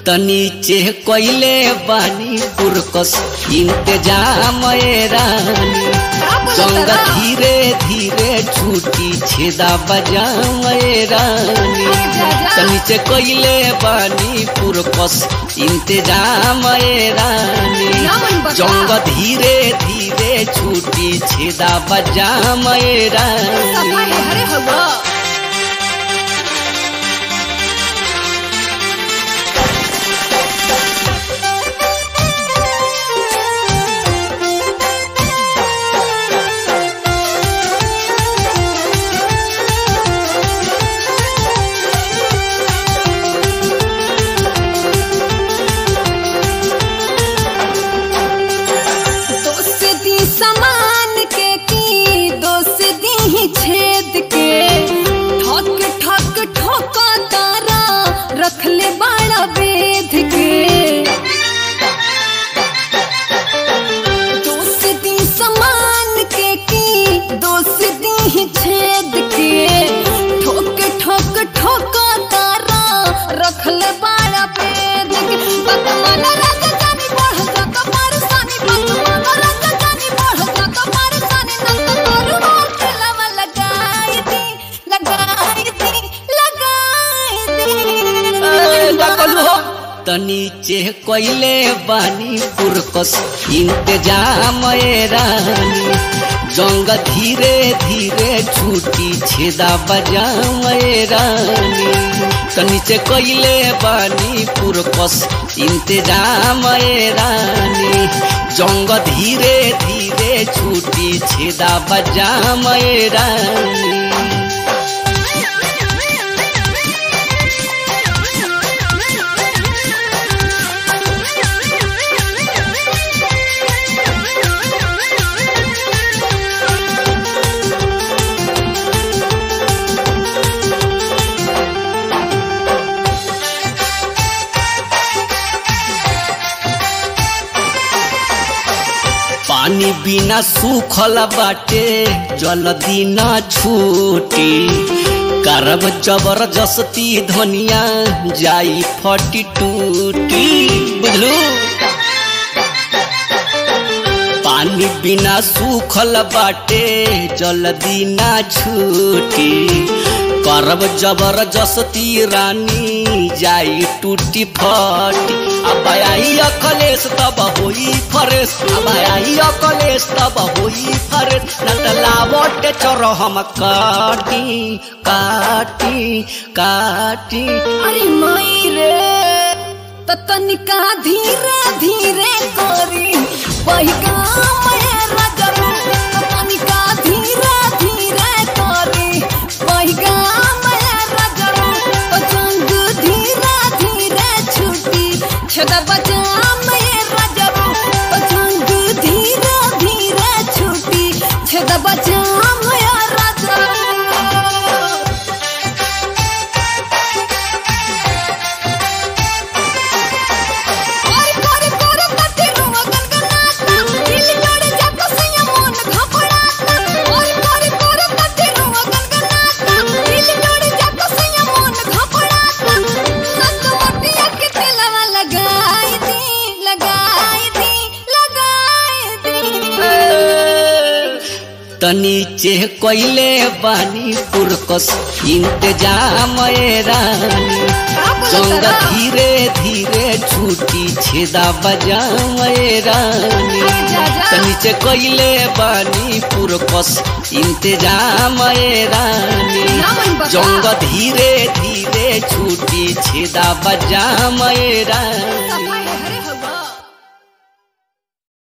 त नीचे कोइले बानी पुरकस इंतजाम ए रानी संग धीरे धीरे छूटी छेदा बजाम ए रानी त नीचे कोइले बानी पुरकस इंतजाम ए रानी जंग धीरे धीरे छूटी छेदा बजाम ए रानी अरे हवा दोस्ती समान के की दोस्ती ही छेद के ठक ठक ठोका तारा रख ले बाड़ा वेद के दोस्ती समान के की दोस्ती ही छेद के ठोक ठोक ठोका तारा रख ले बाड़ा वेद के पतवाना रंग जानी बढ़ जाता परसानी पतवाना रंग जानी बढ़ जाता परसानी नंद तोरू मोर खिलावा लगाई दी लगाई दी लगाई दी त नीचे कोइले बानी पुरकस इंतजाम ए रानी जंग धीरे धीरे छूटी छेदा बजाम ए रानी त नीचे कोइले बानी पुरकस इंतजाम ए रानी जंग धीरे धीरे छूटी छेदा बजाम ए रानी पानी बिना सूखल बाटे जल्दी ना छूटी करब जबरदस्ती धनिया जाई फटी टूटी बुझलू पानी बिना सूखल बाटे जल्दी ना छूटी करब जबरदस्ती रानी जाई टूटी फटी अब आई अकलेश तब होई फरेश अब आई अकलेश तब होई फरेश नटलावट चोर हम काटी काटी काटी अरे माई रे त तनिका धीरे धीरे करी बहिगा मेरा जरूर त तनिका धीरे धीरे करी बहिगा मेरा जरूर तो जंग धीरे धीरे छूटी छदा बजा मेरा जरूर तो जंग धीरे धीरे छूटी छदा बजा मेरा जरूर और कोरे कोरे तटे रुआ गनगनाता दिल जोड़े जाको सैया मन घपड़ाता और कोरे कोरे तटे रुआ गनगनाता दिल जोड़े जाको सैया मन घपड़ाता नक मोटिया के तेलवा लगाई दी लगाई दी लगाई दी त नीचे कोइले बानी पुरकस इंतजाम ए रानी संग धीरे धीरे छूटी छेदा बजाम ए रानी त नीचे कोइले बानी पुरकस इंतजाम ए रानी जंग धीरे धीरे छूटी छेदा बजाम ए रानी